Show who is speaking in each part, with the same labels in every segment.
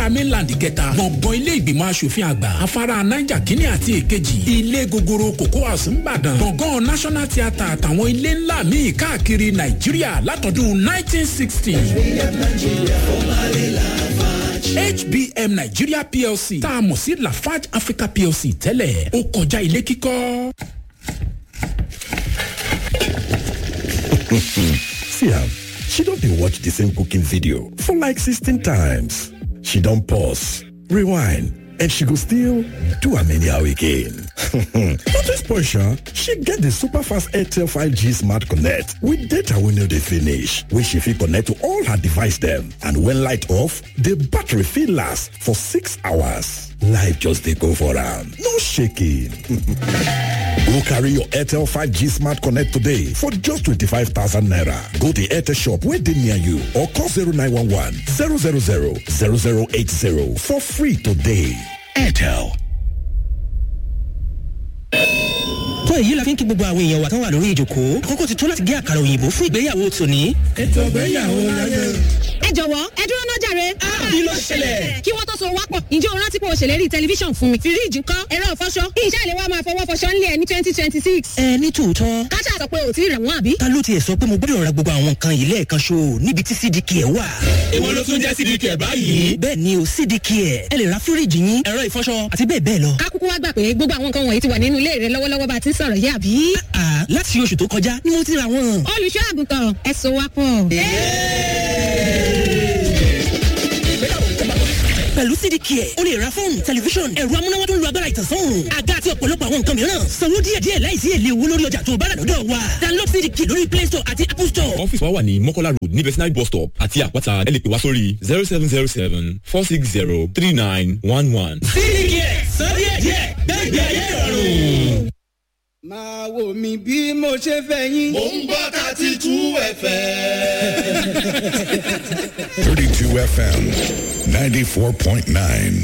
Speaker 1: mainland kẹta gbọ̀ngàn ilé ìgbìmọ̀ asòfin àgbà afárá niger kínní àti èkejì ilé gogoro cocoa house ńbàdàn gbọ̀ngàn national theatre àtàwọn ilé ńlá míì káàkiri nàìjíríà látọdún nineteen sixty. hbm nigeria plc tá a mọ̀ sí lafarge africa plc tẹ́lẹ̀ ó kọjá ilé kíkọ́.
Speaker 2: See am, she don dey watch the same cooking video for like 16 times. She don pause, rewind, and she go still do am anyhow again. Not to spoil sha, she get the super fast Airtel 5G Smart Connect with data wey no dey finish, wey she fit connect to all her device dem. And when light off, the battery fit last for six hours. Life just dey go for am, no shaking. Go carry your Airtel 5G Smart Connect today for just 25,000 naira. Go to Airtel shop where they near you or call 0911 000 0080 for free today. Airtel.
Speaker 3: tó èyí la fi ń kí gbogbo àwọn èèyàn wa tán wà lórí ìjòkó àkókò ti tó láti gé àkàrà òyìnbó fún ìgbéyàwó tòní.
Speaker 4: ètò ìgbéyàwó láyé.
Speaker 5: ẹ jọ̀wọ́ ẹ dúró náà jàre.
Speaker 3: kí ló ṣẹlẹ̀.
Speaker 5: kí wọ́n tó so wápọ̀ ǹjẹ́ o rántí pé o ṣèlérí tẹlifíṣàn fún mi. fíríìjì ńkọ́ ẹ̀rọ ìfọṣọ ìṣe àlè wa máa fọwọ́ fọṣọ ńlẹ̀ ní twenty twenty six.
Speaker 3: ẹ ní tòótọ́.
Speaker 5: káṣá sọ pé o ti rẹ̀ wọ́n àbí.
Speaker 3: ta ló tiẹ̀ sọ pé mo gbọ́dọ̀ ra gbogbo àwọn nǹkan yìí lẹ́ẹ̀kan ṣo níbi tí cdk ẹ̀ wà.
Speaker 6: èwo ló tún jẹ́ cdk ẹ̀ báyìí.
Speaker 3: bẹ́ẹ̀ ni o cdk ẹ̀ ẹ lè ra fíríìjì yín ẹ̀rọ ìfọṣọ àti bẹ́ẹ̀ bẹ́ẹ̀ lọ.
Speaker 5: kákúkú wá gbà pé gbogbo àwọn nǹkan wọ̀nyí ti wà nínú ilé rẹ lọ́wọ́lọ́wọ́ bá a ti ń sọ̀rọ̀ yé àbí.
Speaker 3: láti oṣù tó kọjá ni mo ti ra wọn.
Speaker 5: olùṣọ́ àgùntàn ẹ so wá pọ̀.
Speaker 3: pẹ̀lú cdk ẹ̀ o lè ra fóònù tẹlifíṣọ̀n ẹ̀rọ amúnáwá tó ń lo agbára ìtànsán àga àti ọ̀pọ̀lọpọ̀ àwọn nǹkan mìíràn sanwó díẹ̀díẹ̀ láìsí èlé owó lórí ọjà tó bá rà lọ́dọ̀ wa download cdk lórí play store àti apple store.
Speaker 6: ọ́fíìsì wa wà ní mọ́kọ́lá road ní vetinary bus stop àti àpáta ẹ lè pè wá sórí zero seven zero seven four six zero three nine one one.
Speaker 3: cdk sọ díẹ̀díẹ̀ gbẹ́gbẹ́ ayé ìrọ̀rùn
Speaker 7: máa wò mí bí mo ṣe fẹ́ yín.
Speaker 8: mo ń gbọ́ thirty two fm.
Speaker 2: thirty two fm ninety four point nine.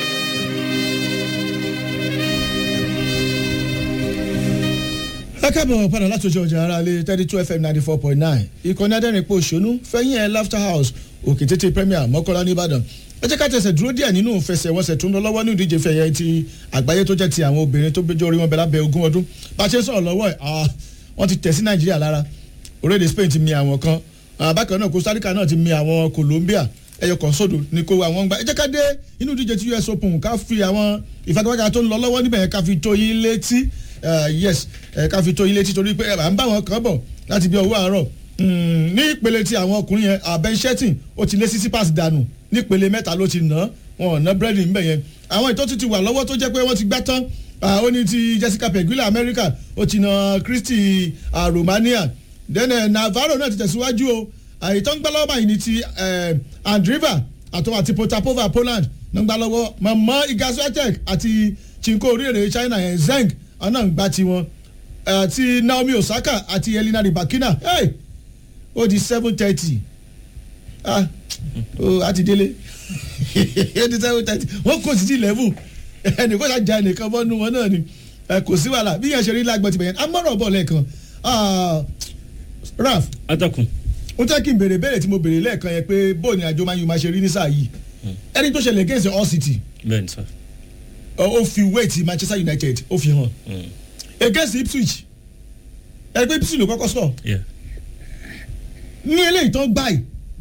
Speaker 9: ẹ káàbọ̀ padà láti ojú ọjà ara lé thirty two fm ninety four point nine ìkànnì adẹ́rìnpọ̀ òṣónú fẹ́yìn ẹ̀ laughter house òkè tètè premier mọ́kànlá nìbàdàn ẹ jẹ́ ká tẹ̀sẹ̀ dúró díẹ̀ nínú ìfẹsẹ̀wọnsẹ̀ tó ń lọ lọ́wọ́ ní ìdíje fẹ̀yẹ ti àgbáyé tó jẹ́ ti àwọn obìnrin tó gbẹjọ́ orí wọn bẹ̀ lábẹ́ ogún ọdún bá a ṣe ń sọ̀rọ̀ lọ́wọ́ ẹ̀ wọ́n ti tẹ̀ sí nàìjíríà lára orílẹ̀-èdè spain ti mi àwọn kan bákan náà costa rica náà ti mi àwọn colombia ẹyọ kan sódò ní kó àwọn gbà ẹ jẹ́ ká dé inú ìdíje ti us open ká fi àwọn ìfagagbága tó ń lọ lọ́wọ́ níbẹ̀ ká fi tó yín létí yes ká fi tó yín létí torí pé à ń bá wọn kàn bọ̀ láti bí ọwọ́ àárọ̀ ní ìpele ti àwọn ọkùnrin yẹn ben shetting ó ti lé sí sípàsì dànù nípele mẹ́ta ló ti ná wọn ò ná búrẹ́dì ńbẹ̀ yẹn àwọn ìtọ́jú ti wà lọ́wọ́ tó jẹ́ pé wọ́n ti gbá tán ó ní ti jessica pegula america ó ti na christy romania then navarro náà ti tẹ̀síwájú o àìtọ́ ń gbá lọ́wọ́ báyìí ní ti andriva àtọ́ àti potapova poland náà ń gbá lọ́wọ́ mọ̀mọ́ igaswatek àti chinko oríire china yẹn zeng ọ̀nà ń gbá tiwọn àti naomi osaka àti elina ribakina hey, ó di seven thirty ah ó àti délé ó di seven thirty wọ́n kò sí ti eleven ẹnì kó ṣàjà ẹnìkan bọ́nu wọn náà ni kò sí wàhálà bí yẹn ṣe rí lágbọ́n ti bẹ̀yẹn amọ̀rọ̀ bọ̀ lẹ́ẹ̀kan raf.
Speaker 10: atakun.
Speaker 9: ó jẹ́ kí n béèrè béèrè tí mo béèrè lẹ́ẹ̀kan yẹn pé bóun ni àjọ máa yun máa ṣe rí ní sáà yìí ẹni tó ṣẹlẹ̀ against all city.
Speaker 10: bẹ́ẹ̀ni sá.
Speaker 9: ó fi weight manchester united ó fi hàn against ipswich ẹgbẹ́ ipswich ló kọ́kọ́ sọ. ní eléyìí tán gbáyìí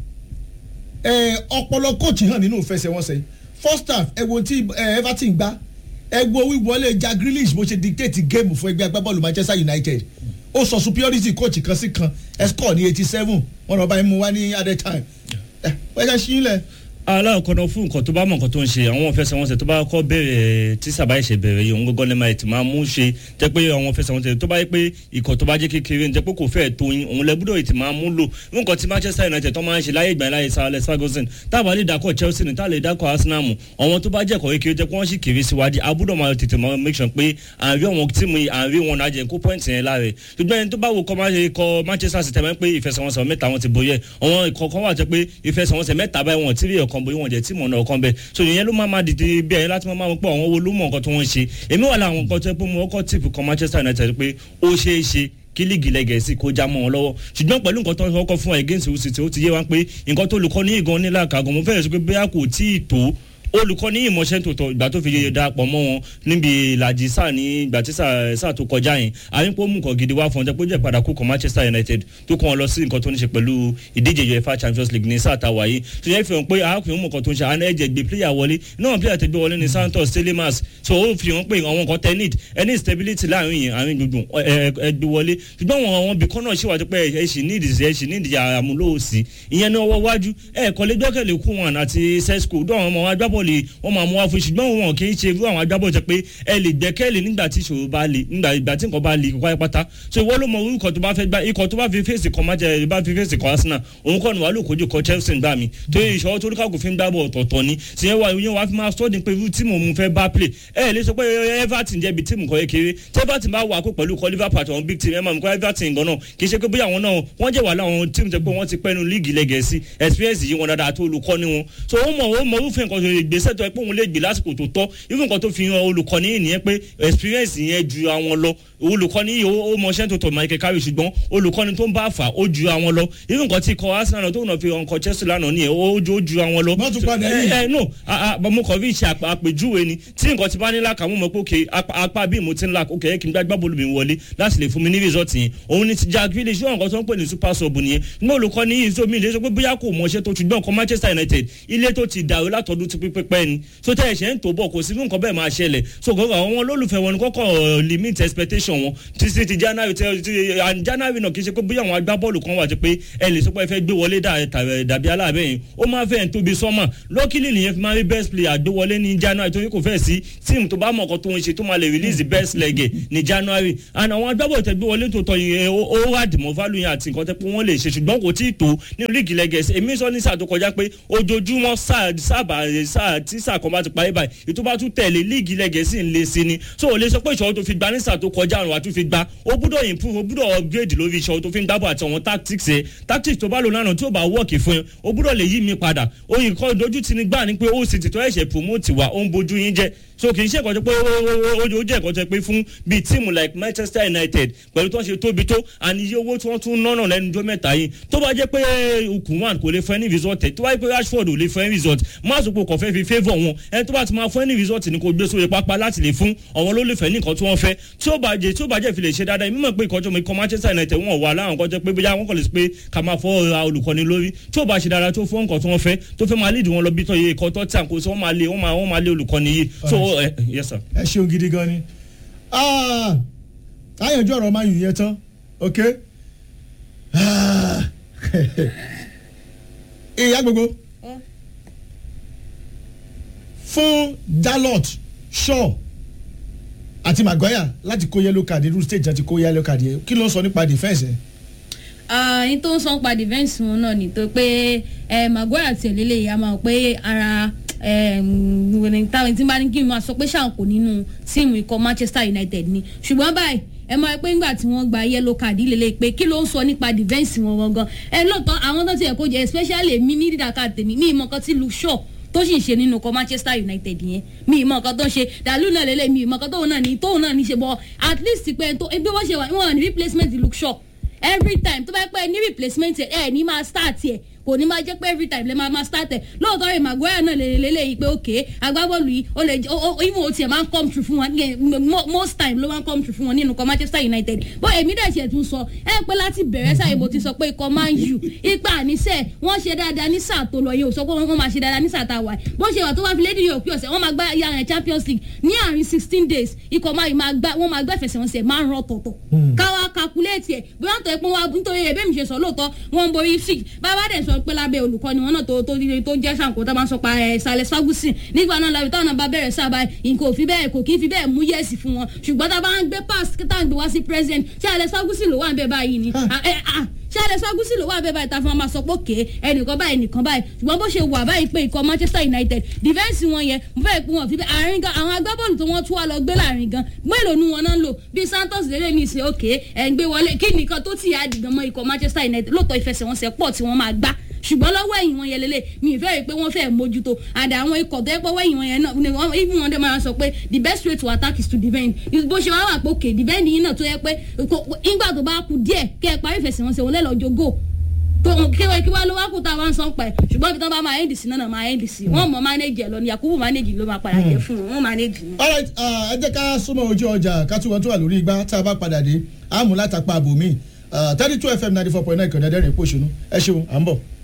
Speaker 9: ọpọlọ coach hàn nínú ìfẹsẹ̀wọnsẹ̀ first half ẹ wo tí everton gbá ẹ wo wíwọlé jack grealish bó ṣe dictate game fún ẹgbẹ́ agbábọ́ọ̀lù manchester united ó sọ superiority coach kan sí kan ẹ score ní eighty seven wọn lọ bá yín mú wá ní at that time ẹ wọ́n ṣe ṣí lẹ̀
Speaker 10: aláàkọ́nà fún nǹkan tó bá mọ̀ nǹkan tó ń ṣe àwọn fẹsẹ̀wọnsẹ̀ tó bá kọ́ bẹ̀rẹ̀ tí sábà ṣe bẹ̀rẹ̀ yìí òun gọ́gọ́ lẹ́mọ̀ ẹ̀ tí máa mú ṣe jẹ́ pé àwọn fẹsẹ̀wọnsẹ̀ tó bá yẹ pé ikọ̀ tó bá jẹ́ kékeré ń jẹ́ pé kò fẹ́ tó yín òun lẹ́gbọ́dọ̀ yìí ti máa mú lò nǹkan tí manchester united tó máa ń ṣe láyé ìgbà láyé sir alex ferguson táàbà lè dákọ̀ chelsea ní táàlè dákọ̀ arsenal mu àwọn tó bá jẹ́ kọ̀ kékeré jẹ́ pé wọ́n sì kéré síwájú abúdọ̀ máa tètè máa make sure pé àárín àwọn tíìmù àárín wọn náà jẹ́ kó point yẹn láre ṣùgbọ́n ẹni tó bá wo kọ́ manchester city tẹ́lẹ̀ pé ìfẹsẹ̀wọnsẹ̀ mẹ́ta wọn ti boyẹ àwọn ìkọ̀ọ̀kan wà jẹ́ pé ìfẹsẹ̀wọnsẹ̀ mẹ́ta báyìí wọn tí rí ọ̀kan boyẹ wọn jẹ́ tíìmù ọ̀nà ọ̀kan bẹ́ẹ̀ so ìyẹn ló máa ma dìde bí ẹ̀yìn láti máa ma pọ̀ àwọn wo ló mọ̀ nǹkan tó ń ṣe èmi wà láwọn nǹkan tó yẹ pé mo kọ́ tìpù kan manchester united pé ó ṣeé ṣe kí líìgì lẹ́gẹ̀ẹ́sì kó já mọ́ wọn lọ́wọ́ ṣùgbọ́n pẹ̀lú nǹkan tó ń kọ́kọ́ fún against Hull City ó ti yé wa pé nǹkan tó olùkọ́ ní ìgan nílà kàgọ́ mo fẹ́rẹ̀ sọ pé bóyá kò tí ì tó olùkọ́ ní ìmọ̀ṣẹ́ tòótọ́ ìgbà tó fi yeye darapọ̀ mọ́ wọn níbi ìlàjì sáà ní ìgbà tí sáà tó kọjá yẹn àyínpọ̀ mú nǹkan gidi wá fún ọjọ́ pé ó jẹ́ padà kú kan Manchester United tó kọ́ wọn lọ sí nǹkan tó ní ṣe pẹ̀lú ìdíje UEFA Champions League ní sáà tá a wà yìí tó yẹ fi hàn pé arákùnrin mú nǹkan tó ń ṣe àná ẹ̀jẹ̀ gbé player wọlé náà player tẹ gbé wọlé ní Santos Telemas so ó fi hàn pé àwọn nǹkan tẹ need any stability láàrin yẹn àárín gbùngbùn ẹgbẹ́ wọlé ṣùgbọ́n àwọn àwọn bìkan náà ṣèwádìí pé ẹ ṣì need ẹ ṣì need àmúlò òsì ìyẹn ní ọwọ́ wájú ẹ kọ́lé gbẹ́kẹ̀lé kú wọn àti sesco dún àwọn ọmọ agbábọ́ọ̀lù wọn máa mú wá fún ṣùgbọ́n wọn kì í ṣe irú àwọn agbábọ́ọ̀lù tẹ pé ẹ lè gbẹ́kẹ̀lé nígbà tí ìṣòro bá le nígbà ìgbà tí nǹkan bá le kọ́ pátá so ìwọ ló mọ irú ikọ̀ tó bá fẹ́ gbá ikọ̀ tó bá fi fèsì kan má jẹ bá fi fèsì kan Arsenal òun kọ́ ni wàá lò kojú kọ Chelsea gbà mí tó yẹ ìṣòro tó káàkó fi ń gbábọ̀ ọ̀tọ̀ọ̀tọ̀ ni sì yẹn wà yẹn wàá fi máa sọ́ọ̀dì pé irú tíìmù òun fẹ́ bá play ẹ lè sọ pé Everton jẹ́bi tíìmù kan kékeré tí Everton bá wà kó pẹ̀lú kọ Liverpool àti àwọn big team ẹ máa mú kọ́ Everton gan náà kì í ṣe pé bóyá àwọn náà wọ́n jẹ́ wà láwọn tíìmù tẹ́ pé wọ́n ti pẹ́nu líìgì lẹ́gẹ̀ẹ́sì experience yìí wọn dáadáa tó olùkọ́ni wọn so ó mọ̀ ó mọ̀ irúfẹ́ nǹkan tó lè gbèsè tó ẹ pé òun lè gbé lásìkò tó tọ́ irú nǹkan tó fi hàn olùkọ́ni yìí nìyẹn pé experience yẹn ju àwọn lọ olùkọ́ni yìí ó mọṣẹ́ tó tọ̀ Michael Carrick ṣùgbọ́n olùkọ́ni tó ń bá fà ó ju àwọn lọ irú nǹkan tí kọ Arsenal tó ń fi ọkọ̀ Chelsea lánàá nìyẹn ó ju àwọn lọ.
Speaker 9: wọ́n tún padà yìí.
Speaker 10: ẹ ẹ no mo kàn fi ṣe àpèjúwe ni tí nǹkan ti bá ní láka mo mọ̀ pé òkè apá bí mo ti ń la òkè kí n gbá gbábọ́ọ̀lù mi wọlé láti lè fún mi ní result yẹn òun ni ti Jack Grealish ṣé nǹkan tó ń pè ní super sub nìyẹn ní olùkọ́ni yìí tó mi lè sọ pé bóyá kò mọṣẹ́ tó ṣùgbọ́n nǹkan Manchester United ilé tó ti dàrú látọdún ti pípẹ́ ni so tẹ́ ẹ̀ṣẹ̀ ń tó bọ̀ kò sí nǹkan bẹ́ẹ̀ máa ṣẹlẹ̀ so gbogbo àwọn olólùfẹ́ wọn ni kọ́kọ́ limit expectation wọn títí ti January ti January náà kì í ṣe pé bóyá àwọn agbábọ́ọ̀lù kan wà ti pé ẹ lè sọ pé ẹ fẹ́ gbé wọlé dàbí aláàbẹ̀ yẹn ó máa fẹ́ tóbi sọ́mà lọ́kìlì nìyẹn fi máa rí best player gbé wọlé ní January torí kò fẹ́ sí tíìmù tó bá mọ̀ ọkọ̀ tó ń ṣe tó máa lè release the best leg ní January and àwọn agbábọ́ọ̀lù tẹ gbé wọlé tó tọ yẹn ó rà dìmọ̀ value yẹn àti nǹkan tẹ pé wọ́n lè ṣe ṣùgbọ́n kò tí ì tó ní líìgì lẹ́gẹ̀ẹ́sì èmi sọ ní sáà tó kọjá pé ojoojúmọ́ sáàbà sáà tí sáà kan bá ti parí báyìí ètò bá tún tẹ̀lé líìgì lẹ́gẹ̀ẹ́sì ń lé sí ni so ò lè sọ pé ìṣòro tó fi gba ní sáà tó kọjá àrùn àtún fi gba ó gbúdọ̀ improve ó gbúdọ̀ upgrade lórí ìṣòro tó fi ń gbábọ̀ àti àwọn tactics ẹ̀ tactics tó bá lò lánàá tí ó bá work fún ẹ ó gbúdọ̀ lè yí mi padà oyin kan dojú ti ní gbà ní pé ó sì ti tó ẹ̀ṣẹ̀ promote wa ó ń bojú yín jẹ́ so kì í ṣe ẹ̀kọ́ tó pé ó jẹ́ ẹ̀kọ́ tó pé fún bíi tíìmù like Manchester United pẹ̀lú tó ń ṣe tóbi tó àní iye owó tí wọ́n tún nọ́nà lẹ́nu ọjọ́ mẹ́ta yìí tó bá jẹ́ pé Ukùnwàn kò lè fẹ́ ní result tó bá jẹ́ pé Rashford ò lè fẹ́ ní result má sọ pé kò fẹ́ fi favour wọn ẹni tó bá ti máa fẹ́ ní result ni kò gbé sórí pápá láti lè fún àwọn olólùfẹ́ ní nǹkan tí wọ́n fẹ́ tí ó bá jẹ́ tí ó bá jẹ́ fi lè ṣe dáadáa mímọ̀ pé ìkọjọ́ ikọ̀ Manchester United wọn wà láwọn kọjá pé bóyá wọn kàn lè pé ká máa fọ́ ra olùkọ́ni lórí tí ó bá ṣe dáadáa tó fún nǹkan tí wọ́n fẹ́ tó fẹ́ máa lead wọn lọ bí tọ́ iye ìkọ́ tó tí à ń kó sí wọ́n máa lé wọ́n máa lé olùkọ́ni yìí so yes sir
Speaker 9: ẹ ṣeun gidi gan ni àyànjú ọ̀rọ̀ máa yùn yẹn tán ok ìyá gbogbo fún Dalot Shaw àti Maguire láti kó yellow card irú stage àti kó yellow card yẹn kí ló ń sọ nípa defence ẹ.
Speaker 11: ẹni tó ń sọ nípa defence wọn náà ni tó pé Maguire àti ẹ̀lẹ́lẹ̀ yà máa pé ara táwọn tí bá ní kí n máa sọ pé ṣàǹkó nínú tíìmù ikọ̀ Manchester United ni ṣùgbọ́n báyìí ẹ máa pé ńgbà tí wọ́n gba yellow card lélẹ̀ pé kí ló ń sọ nípa defence wọn gangan ẹ lóòótọ́ àwọn tó ti ẹ̀ kó jẹ especially mi ní dídàkà tèmi ní ìmọ̀ kan tí Luke Shaw tó sì ń ṣe nínú ikọ̀ Manchester United yẹn mi ìmọ̀ kan tó ń ṣe dàlú náà lélẹ̀ mi ìmọ̀ kan tóun náà ní tóun náà ní ṣe bọ́ at least pé tó ebi wọ́n ṣe wà wọ́n ní replacement Luke Shaw every time tó bá pẹ́ ní replacement ẹ̀ ẹ̀ ní máa start ẹ̀ kò ní máa jẹ́ pé every time lè máa máa start ẹ̀ lóòótọ́ rẹ̀ Maguire náà lè lélẹ̀ yìí pé ok agbábọ́ọ̀lù yìí ó lè even o tiẹ̀ máa ń come true fún wọn most time ló máa ń come true fún wọn nínú ikọ̀ Manchester United bó èmi dẹ̀ ṣe tún sọ ẹ pé láti bẹ̀rẹ̀ sáyé mo ti sọ pé ikọ̀ Man U ipa àníṣe wọ́n ṣe dáadáa ní sáà tó lọ yìí ò sọ pé wọ́n máa ṣe dáadáa ní sáà tá a wà bó ṣe wà tó wá fi lédi yòókù ọ̀sẹ̀ wọ́n máa gbá yàrá Champions League ní àárín sixteen days ikọ̀ Man U máa gbá wọ́n máa gbá ìfẹsẹ̀wọnsẹ̀ máa ń rán tọ̀tọ̀ káwa calculate ẹ̀ bóyá tó ẹ pé wọ́n nítorí ẹ̀ bẹ́ẹ̀ mi ṣe sọ lóòótọ́ wọ́n ń borí six bàbá dẹ̀ sọ pé lábẹ́ olùkọ́ ni wọn náà tó tó tó jẹ́ ṣàǹkó tó máa ń sọ pa ẹ̀ Sales Ferguson nígbà náà làbí táwọn náà bá bẹ̀rẹ̀ sábà nǹkan ò fi bẹ́ẹ̀ kò kí n fi bẹ́ẹ̀ mú yẹ̀sì fún wọn ṣùgbọ́n tá a bá ń gbé pass tá a ń gbé wá sí president Sales Ferguson ló wà ń bẹ báyìí ni Sales Ferguson ló wà ń bẹ báyìí tá a fi máa sọ pé òkè ẹnìkan báyìí ẹnìkan báyìí ṣùgbọ́n bó ṣe wà báyìí pé ikọ̀ Manchester United defence wọn yẹn mo fẹ́ pé wọn fi bẹ́ẹ̀ àárín gan àwọn agbábọ́ọ̀lù tó wọ́n tún wà lọ gbé láàrin gan mélòó ni wọn náà ń lò bí Santos lélẹ̀ ní ìsìn òkè ẹ̀ ń gbé wọlé kí nìkan tó tì í àdìgàn mọ́ ikọ̀ Manchester United lóòótọ́ ìfẹsẹ̀wọnsẹ̀ pọ̀ tí wọ́n máa gbá ṣùgbọ́n lọ́wọ́ ẹ̀yìn wọn yẹn lélẹ̀ mi ì fẹ́ rí i pé wọ́n fẹ́ mójútó àdá àwọn ikọ̀ tó yẹ pé ọwọ́ ẹ̀yìn wọn yẹn náà ni wọ́n even wọn dẹ̀ máa sọ pé the best way to attack is to defend bó ṣe wá wà pé òkè defend yìí náà tó yẹ pé nígbà tó bá kú díẹ̀ kẹ́ ẹ parí ìfẹsẹ̀wọnsẹ̀ wọlé lọ́jọ́ go kéwàá kí wàá ló wá kó tá a wá ń sọ pa ẹ ṣùgbọ́n ibi tí wọ́n bá máa ẹ́ndì sí náà máa ẹ́ndì sí wọ́n mọ̀ mánéjì ẹ̀ lọ ni yakubu mánéjì ló máa padà jẹ fún wọn wọ́n mánéjì ni.
Speaker 9: alright ẹ jẹ́ ká súnmọ́ ojú ọjà ká tún wọn tó wà lórí igbá tá a bá padà dé àmú látàpá àbòmí thirty two fm ninety four point nine kọ̀ọ̀dẹ́dẹ́rìn pòṣónú ẹ ṣeun à ń bọ̀.